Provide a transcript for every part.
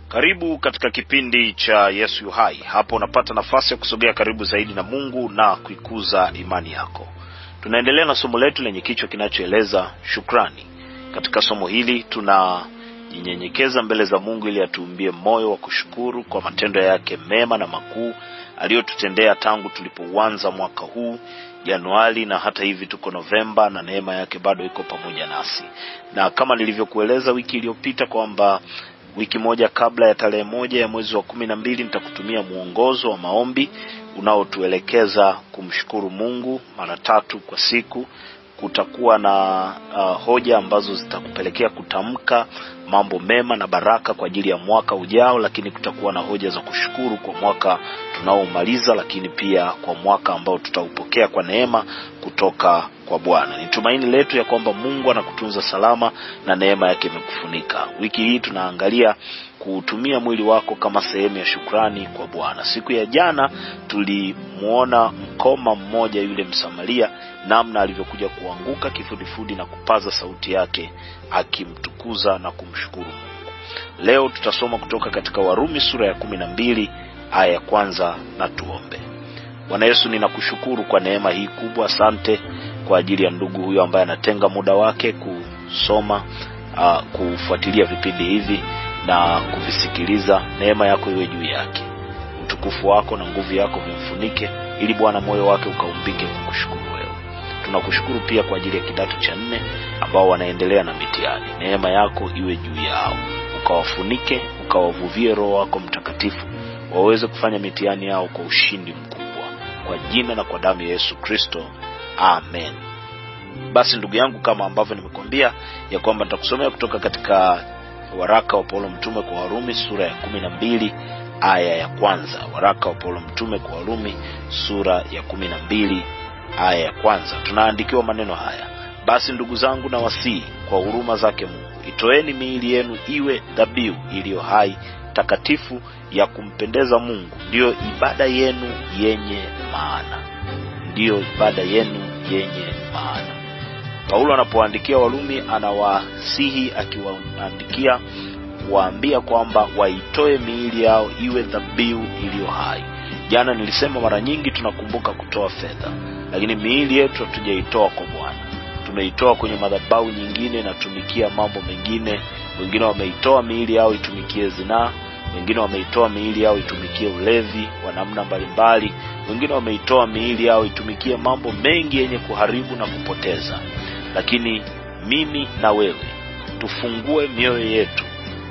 Karibu katika kipindi cha Yesu yu hai. Hapo unapata nafasi ya kusogea karibu zaidi na Mungu na kuikuza imani yako. Tunaendelea na somo letu lenye kichwa kinachoeleza shukrani. Katika somo hili tunajinyenyekeza mbele za Mungu ili atuumbie moyo wa kushukuru kwa matendo yake mema na makuu aliyotutendea tangu tulipouanza mwaka huu Januari, na hata hivi tuko Novemba na neema yake bado iko pamoja nasi, na kama nilivyokueleza wiki iliyopita kwamba wiki moja kabla ya tarehe moja ya mwezi wa kumi na mbili nitakutumia mwongozo wa maombi unaotuelekeza kumshukuru Mungu mara tatu kwa siku. Kutakuwa na uh, hoja ambazo zitakupelekea kutamka mambo mema na baraka kwa ajili ya mwaka ujao, lakini kutakuwa na hoja za kushukuru kwa mwaka tunaomaliza, lakini pia kwa mwaka ambao tutaupokea kwa neema kutoka kwa Bwana. Ni tumaini letu ya kwamba Mungu anakutunza salama na neema yake imekufunika. Wiki hii tunaangalia kuutumia mwili wako kama sehemu ya shukrani kwa Bwana. Siku ya jana tulimuona mkoma mmoja yule Msamaria, namna alivyokuja kuanguka kifudifudi na kupaza sauti yake akimtukuza na kumshukuru Mungu. Leo tutasoma kutoka katika Warumi sura ya kumi na mbili aya ya kwanza na tuombe. Bwana Yesu, ninakushukuru kwa neema hii kubwa. Asante kwa ajili ya ndugu huyo ambaye anatenga muda wake kusoma uh, kufuatilia vipindi hivi na kuvisikiliza. Neema yako iwe juu yake, utukufu wako na nguvu yako vimfunike, ili Bwana moyo wake ukaumbike kukushukuru wewe. Tunakushukuru pia kwa ajili ya kidato cha nne ambao wanaendelea na mitihani. Neema yako iwe juu yao, ukawafunike, ukawavuvie Roho wako Mtakatifu waweze kufanya mitihani yao kwa ushindi mkubwa, kwa jina na kwa damu ya Yesu Kristo, amen. Basi ndugu yangu, kama ambavyo nimekuambia ya kwamba nitakusomea kutoka katika waraka wa Paulo mtume kwa Warumi sura ya kumi na mbili aya ya kwanza. Waraka wa Paulo mtume kwa Warumi sura ya kumi na mbili aya ya kwanza, tunaandikiwa maneno haya: basi ndugu zangu, na wasii kwa huruma zake Mungu, itoeni miili yenu iwe dhabihu iliyo hai takatifu ya kumpendeza Mungu, ndiyo ibada yenu yenye maana, ndiyo ibada yenu yenye maana. Paulo anapoandikia Warumi anawasihi akiwaandikia kuwaambia kwamba waitoe miili yao iwe dhabihu iliyo hai. Jana nilisema mara nyingi tunakumbuka kutoa fedha, lakini miili yetu hatujaitoa kwa Bwana, tumeitoa kwenye madhabahu nyingine inatumikia mambo mengine. Wengine wameitoa miili yao itumikie zinaa, wengine wameitoa miili yao itumikie ulevi wa namna mbalimbali, wengine wameitoa miili yao itumikie mambo mengi yenye kuharibu na kupoteza. Lakini mimi na wewe tufungue mioyo yetu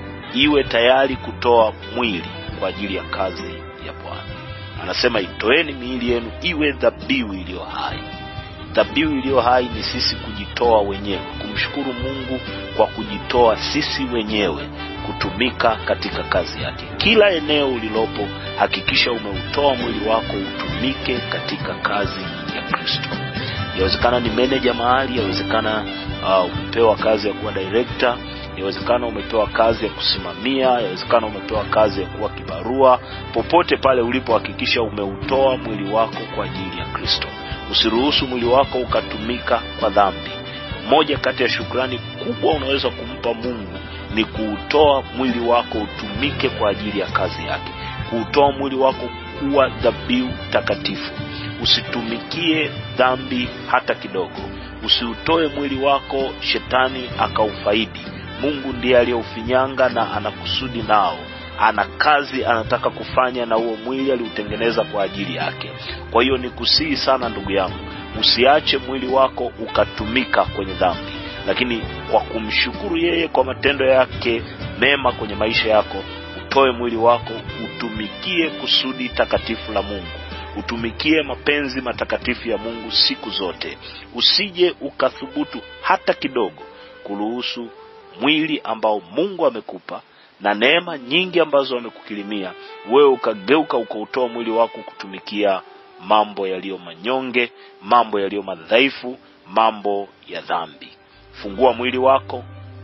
iwe tayari kutoa mwili kwa ajili ya kazi ya Bwana. Anasema itoeni miili yenu iwe dhabihu iliyo hai. Dhabihu iliyo hai ni sisi kujitoa wenyewe, kumshukuru Mungu kwa kujitoa sisi wenyewe kutumika katika kazi yake. Kila eneo ulilopo, hakikisha umeutoa mwili wako utumike katika kazi ya Kristo. Yawezekana ni meneja mahali, yawezekana uh, umepewa kazi ya kuwa director, yawezekana umepewa kazi ya kusimamia, yawezekana umepewa kazi ya kuwa kibarua. Popote pale ulipo, hakikisha umeutoa mwili wako kwa ajili ya Kristo. Usiruhusu mwili wako ukatumika kwa dhambi. Moja kati ya shukrani kubwa unaweza kumpa Mungu ni kuutoa mwili wako utumike kwa ajili ya kazi yake, kuutoa mwili wako kuwa dhabihu takatifu. Usitumikie dhambi hata kidogo. Usiutoe mwili wako shetani akaufaidi. Mungu ndiye aliyeufinyanga na ana kusudi nao, ana kazi anataka kufanya na huo mwili aliutengeneza kwa ajili yake. Kwa hiyo ni kusihi sana ndugu yangu, usiache mwili wako ukatumika kwenye dhambi, lakini kwa kumshukuru yeye kwa matendo yake mema kwenye maisha yako, utoe mwili wako utumikie kusudi takatifu la Mungu, utumikie mapenzi matakatifu ya Mungu siku zote. Usije ukathubutu hata kidogo kuruhusu mwili ambao Mungu amekupa na neema nyingi ambazo amekukirimia wewe ukageuka ukautoa mwili wako kutumikia mambo yaliyo manyonge, mambo yaliyo madhaifu, mambo ya dhambi. Fungua mwili wako,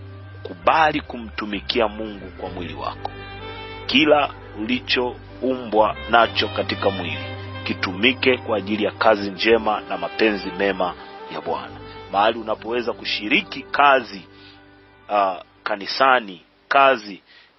kubali kumtumikia Mungu kwa mwili wako. Kila ulichoumbwa nacho katika mwili kitumike kwa ajili ya kazi njema na mapenzi mema ya Bwana. Mahali unapoweza kushiriki kazi uh, kanisani, kazi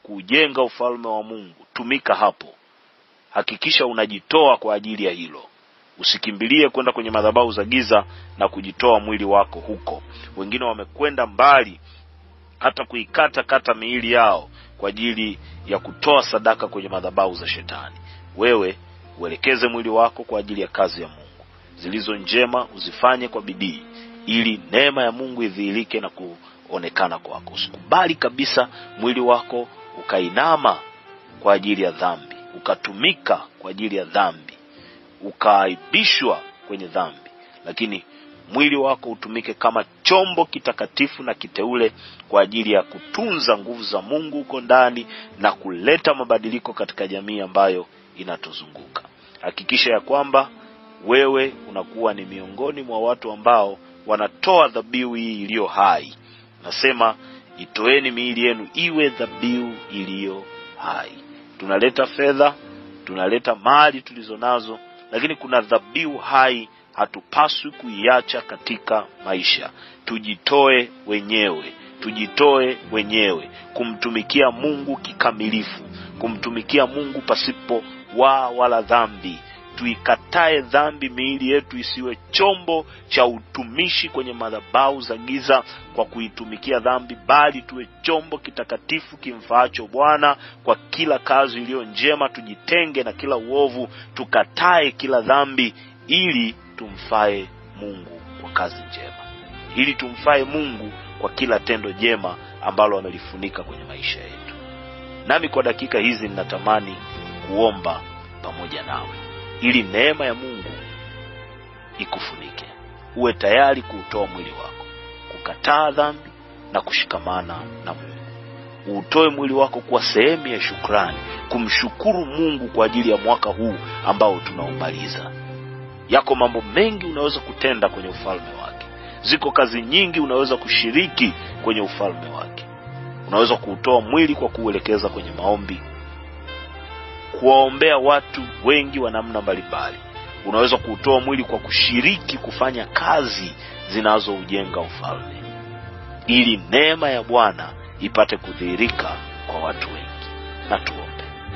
kujenga ufalme wa Mungu, tumika hapo. Hakikisha unajitoa kwa ajili ya hilo. Usikimbilie kwenda kwenye madhabahu za giza na kujitoa mwili wako huko. Wengine wamekwenda mbali hata kuikata kata miili yao kwa ajili ya kutoa sadaka kwenye madhabahu za shetani. Wewe uelekeze mwili wako kwa ajili ya kazi ya Mungu zilizo njema, uzifanye kwa bidii, ili neema ya Mungu idhihirike na kuonekana kwako. Usikubali kabisa mwili wako ukainama kwa ajili ya dhambi, ukatumika kwa ajili ya dhambi, ukaaibishwa kwenye dhambi, lakini mwili wako utumike kama chombo kitakatifu na kiteule kwa ajili ya kutunza nguvu za Mungu huko ndani na kuleta mabadiliko katika jamii ambayo inatuzunguka. Hakikisha ya kwamba wewe unakuwa ni miongoni mwa watu ambao wanatoa dhabihu hii iliyo hai. Nasema itoeni miili yenu iwe dhabihu iliyo hai. Tunaleta fedha, tunaleta mali tulizo nazo, lakini kuna dhabihu hai hatupaswi kuiacha katika maisha. Tujitoe wenyewe, tujitoe wenyewe kumtumikia Mungu kikamilifu, kumtumikia Mungu pasipo waa wala dhambi. Tuikatae dhambi, miili yetu isiwe chombo cha utumishi kwenye madhabahu za giza kwa kuitumikia dhambi, bali tuwe chombo kitakatifu kimfaacho Bwana kwa kila kazi iliyo njema. Tujitenge na kila uovu, tukatae kila dhambi ili tumfae Mungu kwa kazi njema, ili tumfae Mungu kwa kila tendo jema ambalo amelifunika kwenye maisha yetu. Nami kwa dakika hizi ninatamani kuomba pamoja nawe ili neema ya Mungu ikufunike, uwe tayari kuutoa mwili wako, kukataa dhambi na kushikamana na Mungu. Uutoe mwili wako kuwa sehemu ya shukrani, kumshukuru Mungu kwa ajili ya mwaka huu ambao tunaumaliza. Yako mambo mengi unaweza kutenda kwenye ufalme wake. Ziko kazi nyingi unaweza kushiriki kwenye ufalme wake. Unaweza kuutoa mwili kwa kuuelekeza kwenye maombi, kuwaombea watu wengi wa namna mbalimbali. Unaweza kuutoa mwili kwa kushiriki kufanya kazi zinazoujenga ufalme, ili neema ya Bwana ipate kudhihirika kwa watu wengi. Na tuombe.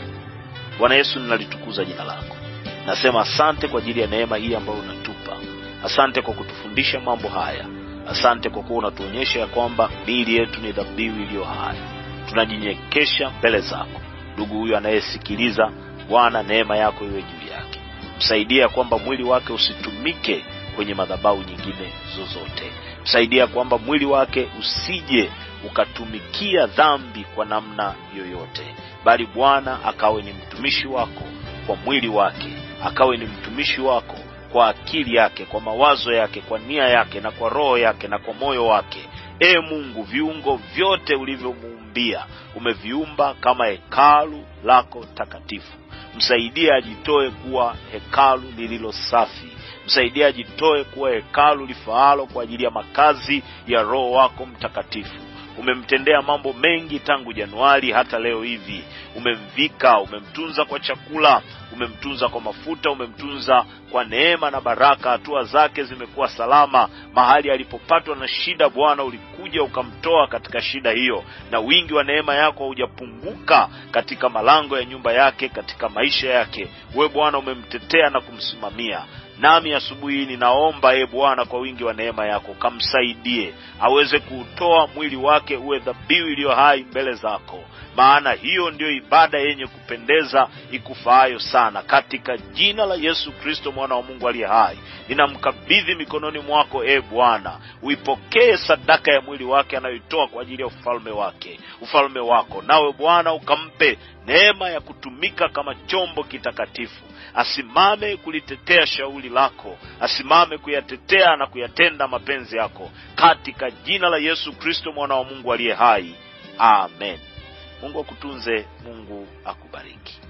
Bwana Yesu, ninalitukuza jina lako. Nasema asante kwa ajili ya neema hii ambayo unatupa. Asante kwa kutufundisha mambo haya. Asante kwa kuwa unatuonyesha ya kwamba miili yetu ni dhabihu iliyo hai. Tunajinyekesha mbele zako. Ndugu huyu anayesikiliza, Bwana, neema yako iwe juu yake. Msaidia ya kwamba mwili wake usitumike kwenye madhabahu nyingine zozote. Msaidia kwamba mwili wake usije ukatumikia dhambi kwa namna yoyote, bali Bwana akawe ni mtumishi wako kwa mwili wake akawe ni mtumishi wako kwa akili yake, kwa mawazo yake, kwa nia yake, na kwa roho yake, na kwa moyo wake. E Mungu, viungo vyote ulivyomuumbia umeviumba kama hekalu lako takatifu. Msaidie ajitoe kuwa hekalu lililo safi. Msaidie ajitoe kuwa hekalu lifaalo kwa ajili ya makazi ya Roho wako Mtakatifu. Umemtendea mambo mengi tangu Januari hata leo hivi. Umemvika, umemtunza kwa chakula, umemtunza kwa mafuta, umemtunza kwa neema na baraka. Hatua zake zimekuwa salama. Mahali alipopatwa na shida, Bwana ulikuja ukamtoa katika shida hiyo, na wingi wa neema yako haujapunguka katika malango ya nyumba yake, katika maisha yake. We Bwana umemtetea na kumsimamia nami asubuhi hii ninaomba e Bwana, kwa wingi wa neema yako kamsaidie aweze kuutoa mwili wake uwe dhabihu iliyo hai mbele zako, maana hiyo ndiyo ibada yenye kupendeza ikufaayo sana. Katika jina la Yesu Kristo mwana wa Mungu aliye hai, ninamkabidhi mikononi mwako e Bwana, uipokee sadaka ya mwili wake anayoitoa kwa ajili ya ufalme wake, ufalme wako, nawe Bwana ukampe neema ya kutumika kama chombo kitakatifu asimame kulitetea shauri lako, asimame kuyatetea na kuyatenda mapenzi yako, katika jina la Yesu Kristo mwana wa Mungu aliye hai, amen. Mungu akutunze, Mungu akubariki.